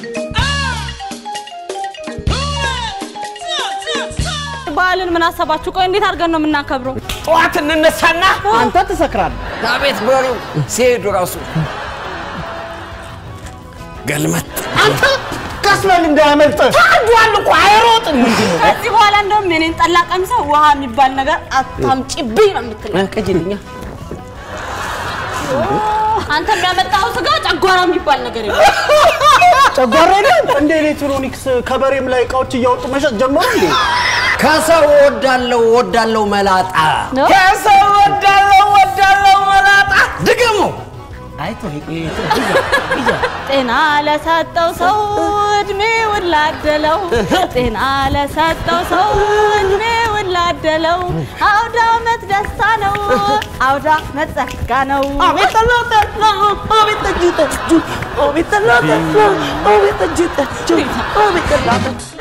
በዓልን ምን አሰባችሁ? ቆይ እንዴት አድርገን ነው የምናከብረው? ጠዋት እንነሳና አንተ ትሰክራለህ። አቤት በሬው ሲሄዱ ራሱ ገልመጥ አንተ ቀስ በል እንዳያመልጥ። ታዷል እኮ አይሮጥም። ምንድን ነው ከዚህ በኋላ እንደውም የኔን ጠላ ቀምሰህ ውሃ የሚባል ነገር አታምጪብኝ ነው የምትለኝ። ቅጅልኛ አንተ የሚያመጣው ስጋ ጨጓራ የሚባል ነገር የለም። ጨጓራ የለም እንደ ኤሌክትሮኒክስ ከበሬም ላይ እቃዎች እያወጡ መሸጥ ጀመሩ እንዴ? ከሰው ወዳለው ወዳለው መላጣ ነው? ከሰው ወዳለው ወዳለው መላጣ ድገሙ። አይቶ ጤና ለሰጠው ሰው እድሜውን ላደለው፣ ጤና ለሰጠው ሰው እድሜውን ላደለው። አውደ ዓመት ደስታ ነው፣ አውደ ዓመት ጸጋ ነው። አቤት ጠላጠላ አቤት ጠጅ ጠጁ አቤት ጠላጠላ አቤት ጠጅ ጠጁ አቤት ጠላጠላ